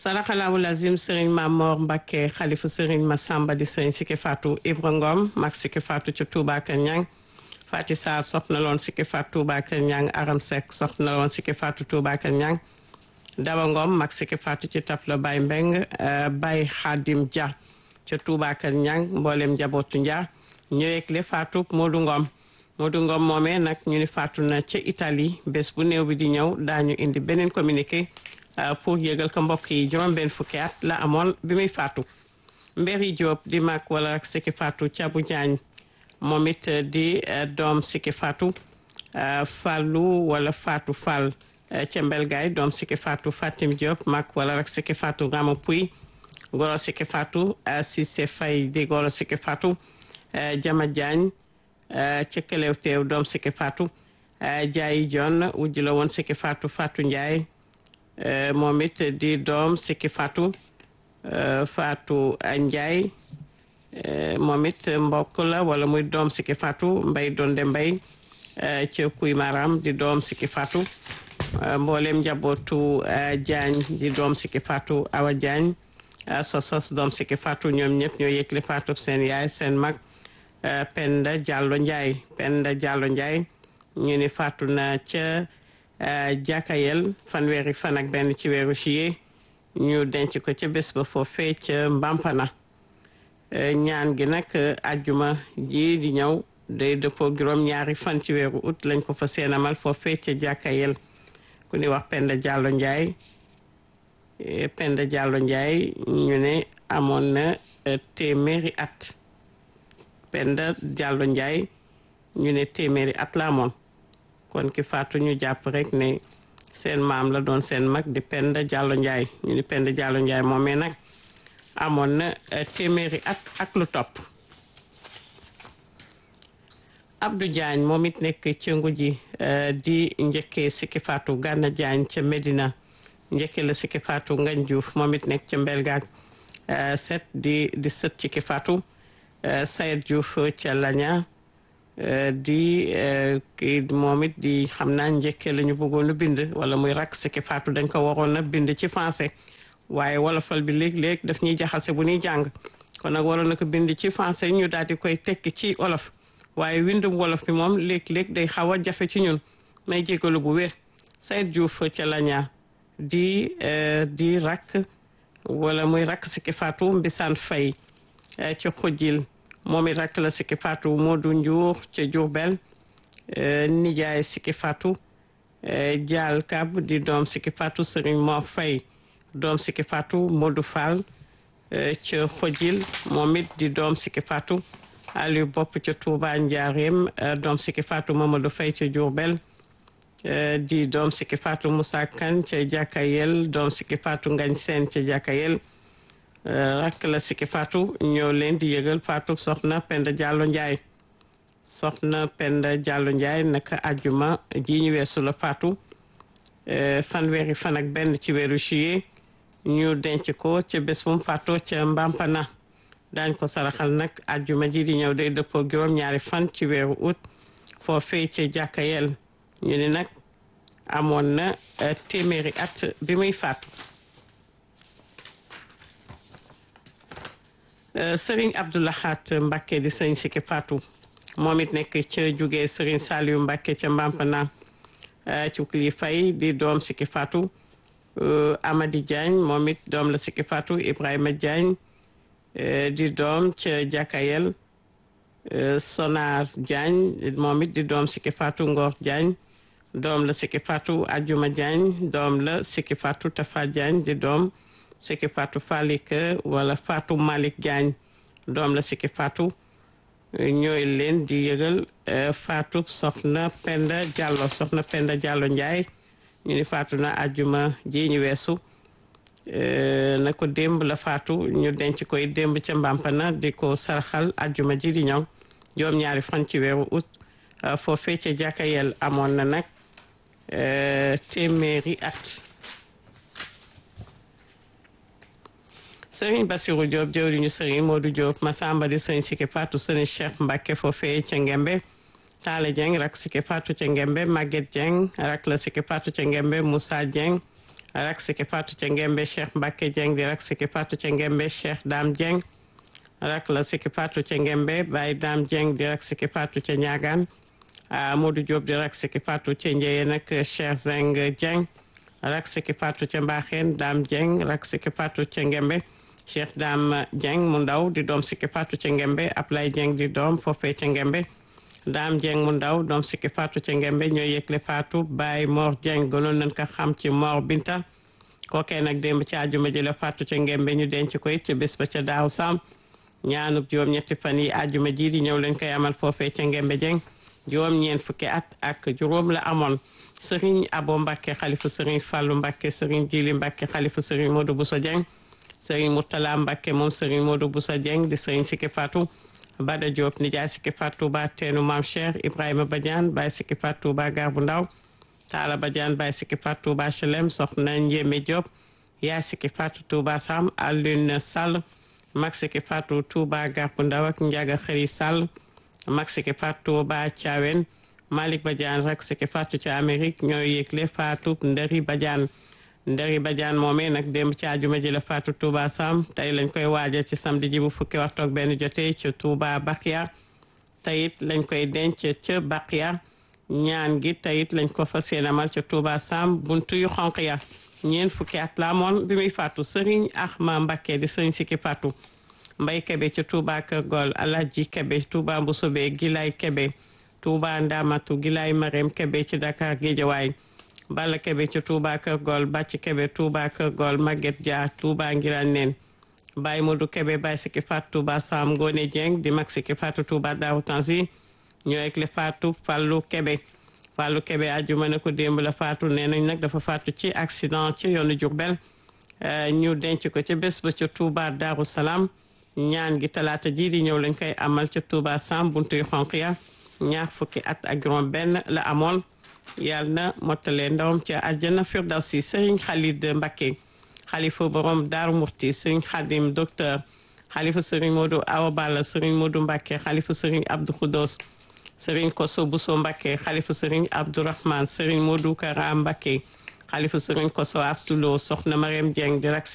saraxalaawu lazim sëriñ Mamor Mbakke xalifu sëriñ Masamba di sëriñ Sike Fatou Ibra Ngom mag Sike Fatou ca Touba Kër Ñang Fati Sarr soxna loon Sike Fatou Touba Kër Ñang Aram Seck soxna loon Sike Fatou Touba Kër Ñang Daba Ngom mag Sike Fatou ci Tapla Baye Mbeng Baye Xaadim Dia ca Touba Kër Ñang mboolem njabootu Ndia ñëweekle Fatou Modou Ngom Modou Ngom moomee nag ñu ni faatu na ca Italie bés bu néew bi di ñëw daañu indi beneen communiqué pour yëgal ko mbokk yi juróom benn fukki at la amoon bi muy faatu Mbéri Diop di mag wala rek Siki Fatou Thiabou Diagne moom it di doom Siki Fatou Fallou wala Fatou Fall ca Mbelgaay doom Siki Fatou Fatim Diop mag wala rek Siki Fatou Rama Pouy goro Siki Fatou Cissé Faye di goro Siki Fatou Jama Diagne ca Kelew Teew doom Siki Fatou Jaayi Jon wujj la woon Siki Fatou Fatou Ndiaye moom it di doom Siki Fatou Fatou Ndiaye moom it mbokk la wala muy doom Siki Fatou Mbay Donde Mbay ca Kuy Maram di doom Siki Fatou mboolem njabootu Diagne di doom Siki Fatou Awa Diagne sosos doom Siki Fatou ñoom ñëpp ñoo yëgle Fatou seen yaay seen mag Penda Diallo Ndiaye Penda Diallo Ndiaye ñu ni faatu na ca jàkkayel fanweeri fan ak benn ci weeru juillet ñu denc ko ca bés ba foofee ca Mbampana ñaan gi nag ajjuma ji di ñëw day dëppoo juróom ñaari fan ci weeru août lañ ko fa seenamal foofee ca jàkkayel ku ni wax Penda Diallo Ndiaye Penda Diallo Ndiaye ñu ne amoon na téeméeri at Penda Diallo Ndiaye ñu ne téeméeri at la amoon kon ki faatu ñu jàpp rek ne seen maam la doon seen mag di Penda Diallo Ndiaye ñu ni Penda Diallo Ndiaye moomee nag amoon na téeméeri at ak lu topp Abdou Diagne moom it nekk ca ngu ji di njëkkee Siki Fatou Gana Diagne ca Medina njëkkee la Siki Fatou Ngagne Diouf moom it nekk ca Mbelgaaj set di di sët Siki Fatou Sayed Diouf ca Lagna di kii moom it di xam naa njëkkee la ñu bëggoon a bind wala muy rak Siki Fatou dañ ko waroon a bind ci français waaye wolofal bi léeg-léeg daf ñuy jaxase bu ñuy jàng kon nag waroon na ko bind ci français ñu daal di koy tekki ci olof waaye windum wolof bi moom léeg-léeg day xaw a jafe ci ñun may jégalu bu wér Sayed Diouf ca Lagna di di rak wala muy rak Siki Fatou Mbisaan Fay ci xujil moom it rakk la Siki Fatou Modou Ndiour ca Diourbel nijaay Siki Fatou Dial Kab di doom Siki Fatou Serigne Mor Faye doom Siki Fatou Modou Fall ca Xojil moom it di doom Siki Fatou Aliou Bopp ca Touba Ndiarème doom Siki Fatou Mamadou Faye ca Diourbel di doom Siki Fatou Moussa Kane ca Jàkkayel doom Siki Fatou Ngagne Sène ca Jàkkayel rakk la Siki Fatou ñoo leen di yëgal Fatou soxna Penda Diallo Ndiaye soxna Penda Diallo Ndiaye naka ajjuma ji ñu weesu la Fatou fanweeri fan ak benn ci weeru juillet ñu denc ko ca bés bu mu faatoo ca Mbampana daañ ko saraxal nag ajjuma ji di ñëw day dëppoo juróom-ñaari fan ci weeru août foofee ca jàkkayel ñu ni nag amoon na téeméeri at bi muy faatu Sëriñ Abdoulahat Mbacke di sëriñ Siki Fatou moom it nekk ca jóge Sëriñ Saliou Mbacke ca Mbampana ci kili fay di doom Siki Fatou Amady Diagne moom it doom la Siki Fatou Ibrahima Diagne di doom ca Jakayel Sonar Diagne moom it di doom Siki Fatou Ngor Diagne doom la Siki Fatou Ajuma Diagne doom la Siki Fatou Tafa Diagne di doom Siki Fatou Falik wala Fatou Malick Diagne doom la Siki Fatou ñooy leen di yëgal Fatou soxna Penda Diallo soxna Penda Diallo Ndiaye ñu ni Fatou na ajjuma ji ñu weesu na ko démb la Fatou ñu denc koy démb ca Mbampana di ko sarxal ajjuma ji di ñëw juróom ñaari fan ci weeru août foofee ca jàkkayel amoon na nag téeméeri at sëriñ Bassirou Diop jëwriñu sëriñ Modou Diop Massamba di sëriñ Siki Fatou sëriñ Cheikh Mbacke foofee ca Ngembe Talla Dieng rak Siki Fatou ca Ngembe Maguette Dieng rak la Siki Fatou ca Ngembe Moussa Dieng rak siki fatu ca ngembe Cheikh Mbacke Dieng di rak siki fatu ca ngembe Cheikh Dame Dieng rak la siki fatu ca ngembe Baye Dame Dieng di rak siki fatu ca ñaagaan Modou Diop di rak siki fatu ca njëye nag Cheikh Zeng Dieng rak siki fatu ca Mbaxeen Dame Dieng rak siki fatu ca ngembe Cheikh Dame Dieng mu ndaw di doom siki fatu ca ngembe Ablaye Dieng di doom foofee ca ngembe Dame Dieng mu ndaw doom siki fatu ca ngembe ñooy yëgle fatu Baye Mor Dieng gënoon nañ ko xam ci Mor Binta kookee nag démb ci àjjuma ji la fatu ca ngembe ñu denc ko it ca bés ba ca daaw sam ñaanub juróom ñetti fan yi àjjuma ji di ñëw lañ koy amal foofee ca ngembe Dieng juróom ñeent fukki at ak juróom la amoon Serigne Abo Mbacke xalifu Serigne Fallou Mbacke Serigne Jili Mbacke xalifu Serigne Modou Bousso Dieng Serigne Mourtala Mbacke moom Serigne Modou Bousso Dieng di Serigne Siki Fatou Bada Diop nijaay Siki Fatou ba teenu Maam Cheikh Ibrahima Badiane Baye Siki Fatou ba gar bu ndaw Talla Badiane Baye Siki Fatou ba Chelem soxna Ndiémé Diop yaay Siki Fatou Touba Sam Alune Sall mag Siki Fatou Touba gar bu ndaw ak Ndiaga Xëri Sall mag Siki Fatou ba Thiawen Malick Badiane rek Siki Fatou ci Amérique ñooy yëgle Fatou Ndari Badiane Ndari Badiane moomee nag démb ci àjjuma ji la Fatou Touba Sam tey lañ koy waajal ci samedi ji bu fukki waxtu ak benn jotee ca Touba Bakia teyit lañ koy denc ca Bakia ñaan gi teyit lañ ko fas yéene amal ca Touba Sam buntu yu xonq ya ñeent fukki at la amoon bi muy Fatou Serigne Ahma Mbacké di Serigne Siki Fatou Mbay Kebe ca Touba Kër Gol Alaji Kebe Touba Mboussobé Gilay Kebe Touba Ndamatu Gilay Marème Kebe ci Dakar Guédiawaye Balla Kebe ca Touba Kër Gol Bàcc Kebe Touba Kër Gol Maguette Dia Touba Ngiraan Neen Baye Modou Kebe Baye Siki Fatou Touba Sam Ngone Dieng di mag Siki Fatou Touba Daaru Tansi ñoo ek le Fatou Fallou Kebe Fallou Kebe àjjuma ne ko démb la Fatou nee nañ nag dafa faatu ci accident ci yoonu Diourbel ñu denc ko ca bés ba ca Touba Daaru Salaam ñaan gi talaata ji di ñëw lañ koy amal ca Touba Sam buntu yu xonq ya ñaar fukki at ak juróom benn la amoon yàlla na mottalee ndawam ca àjjana firdawsi Serigne Khalid Mbacké xalifa borom Daaru Murti Serigne Khadim docteur xalifa Serigne Modou Awa Balla Serigne Modou Mbacké xalifa Serigne Abdou Khoudos Serigne Koso Bousso Mbacké xalifa Serigne Abdourahmane Serigne Modou Kara Mbacké xalifa Serigne Koso Astulo soxna Mariam Dieng di rak